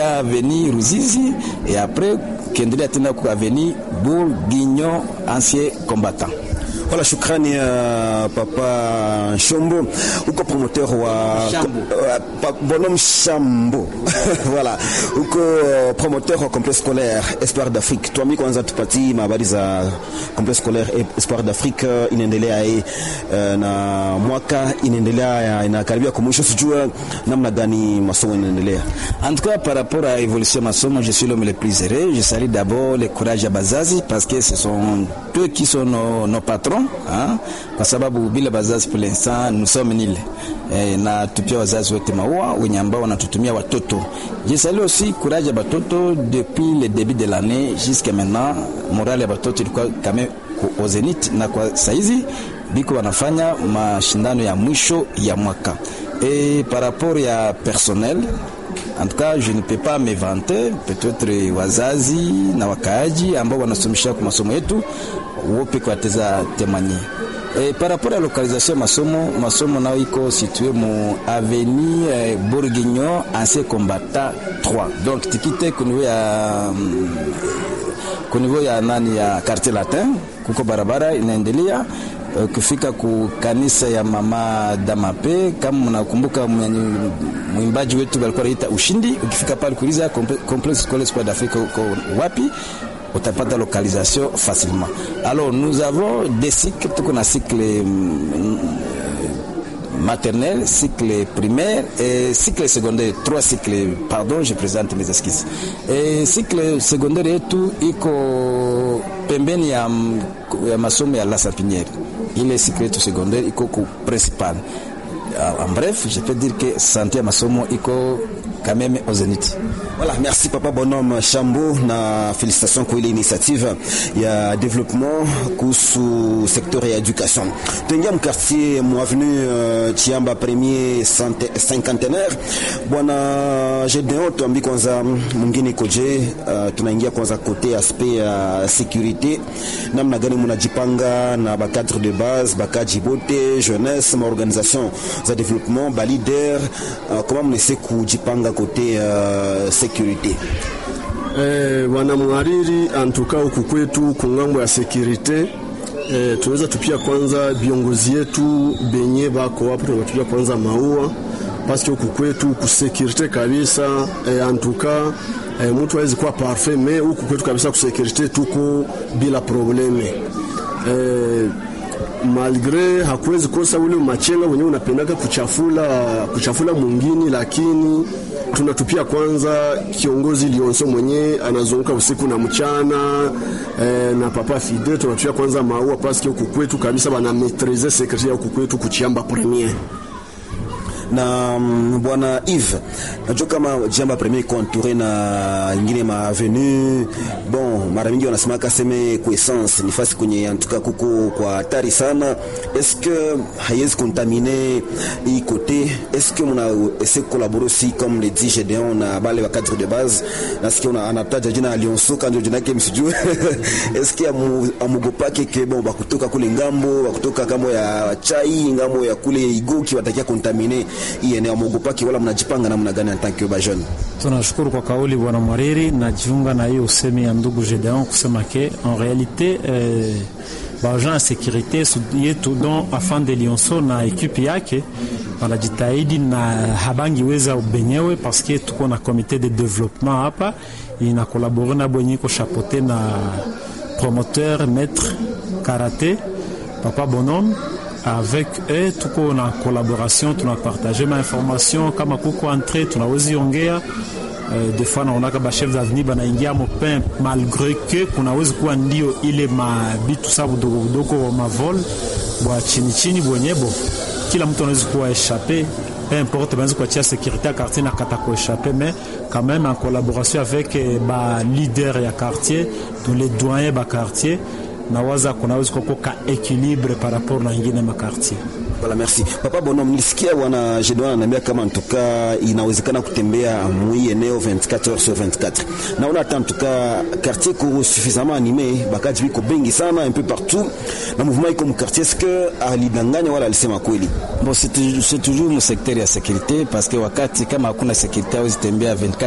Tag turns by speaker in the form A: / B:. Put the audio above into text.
A: avenue Ruzizi et après kiendelea tena ku avenue Bourguignon ancien combattant.
B: Voilà, shukrani ya uh, Papa Shombo, uko promoteur wa
A: Shambo.
B: uh, Bonhomme Shambo voilà, uko uh, promoteur wa complexe scolaire Espoir d'Afrique. Tuambie kwanza, tupatie habari za complexe scolaire Espoir d'Afrique uh, inaendelea uh, na mwaka inaendelea inakaribia kwa mwisho, sijua namna gani masomo inaendelea.
A: En tout cas, par rapport à l'évolution de masomo, je suis l'homme le plus heureux. Je salue d'abord le courage à Bazazi parce que ce sont eux qui sont nos, nos patrons hein? Kwa sababu bila Bazazi pour l'instant nous sommes nil e, na tupia wazazi wote maua wenye ambao wanatutumia watoto. Je salue aussi courage ya batoto depuis le début de l'année jusqu'à maintenant, morale ya batoto ilikuwa kame au zenith, na kwa saizi biko wanafanya mashindano ya mwisho ya mwaka et par rapport ya personnel en tout cas je ne peux pas me vanter peut-être wazazi na wakaaji ambao wanasomesha kwa masomo yetu wope kwa teza temanye E, par rapport à localisation masomo masomo nao iko situé mu avenue eh, Bourguignon ancien combattant 3 donc tikite ku niveau ya mm, ku niveau ya nani ya quartier latin kuko barabara inaendelea uh, kufika ku kanisa ya mama Damape. Kama mnakumbuka mwimbaji wetu alikuwa anaita Ushindi, ukifika pale kuuliza complexe scolaire Espoir d'Afrique uko wapi utapata localisation facilement. Alors nous avons des cycles, tuko na cycle mm, maternelle, cycle primaire et cycle secondaire. Trois cycles, pardon, je présente mes excuses. Et cycle secondaire yetu iko pembeni ya, ya masomo ya La Sapinière. Ile cycle yetu secondaire iko ku principal. En bref, je peux dire que santé ya masomo iko quand même au zénith.
B: Voilà, merci Papa Bonhomme Chambo na félicitations kwa ile initiative ya développement kuhusu sekteur ya education. Tuingia mkartier mu avenue uh, Chiamba premier cinquantenaire. Bwana Gedeon, tuambi kwanza mwingine koje, uh, tunaingia kwanza kote aspect ya uh, sécurité, namna gani munajipanga na ba cadre de base, bakaji bote, jeunesse, ma organisation za développement, ba leader, uh, comment mnese kujipanga kote uh, sécurité
C: Eh, bwana mhariri antuka huku kwetu kungambo ya sekirite eh, tunaweza tupia kwanza viongozi yetu benye bako hapo, tunatupia kwanza maua paske huku kwetu kusekirite kabisa eh, antuka eh, mtu hawezi kuwa parfait me huku kwetu kabisa kusekirite tuko bila probleme eh, malgre hakuwezi kosa ule machenga wenyewe unapendaka kuchafula kuchafula mwingine, lakini tunatupia kwanza kiongozi Lionso mwenye anazunguka usiku na mchana eh, na papa Fide tunatupia kwanza maua paske huku kwetu kabisa bana maitrize secretary huku kwetu kuchiamba premier
B: na um, bwana Yves, najua kama jamba premier contouré na ingine ma avenue bon, mara mingi wanasema kaseme kwa essence ni fasi kwenye antuka kuko kwa hatari sana. Est-ce que haiwezi contaminer hii côté? Est-ce que muna essayer collaborer aussi comme le dit Gedeon na bale wa cadre de base? Nasikia una anataja jina Alionso kanjo jina yake msijue. Est-ce que amugopake ke bon bakutoka kule ngambo bakutoka kambo ya chai ngambo ya kule igoki watakia contaminer hii eneo mwogopaki wala mnajipanga namna gani antanke ba jeune?
D: Tunashukuru kwa kauli bwana Mwariri, najiunga na hiyo usemi ya ndugu Gedeon kusema ke en realite eh, baagent ya sekurite yetu don afan de Lionso na ekipe yake wanajitahidi na habangi weza benyewe paske tuko na komite de development hapa ina kolabore na bwenye iko chapote na promoteur maître karate papa bonhomme avec eux tuko na collaboration, tunapartage ma information kama kuko entre tunawezi ongea uh, des fois naonaka ba chef d'avenue banaingia mopin malgré que kunawezi kuwa ndio ile mabitu sa budogo budogo mavol bwa chini chini bwenyebo kila mtu anawezi kuwa échappé peu importe banaweza kuachia sécurité ya quartier na kata kuéchappé mais quand même en collaboration avec ba leader ya quartier donc les doyens ba quartier nawaza kunaweza kuwa ka équilibre par rapport na ingine makartier.
B: Voilà, merci. Papa Bonom, nilisikia bwana Jedwan ananiambia kama ntuka inawezekana kutembea mwi eneo 24 heures sur 24. Naona hata ntuka quartier ko suffisamment animé, bakaji biko bengi sana un peu partout. Na mouvement iko mu quartier est-ce que alidanganya wala alisema kweli?
A: Bon, c'est toujours mu secteur ya sécurité parce que wakati kama hakuna sécurité hawezi tembea 24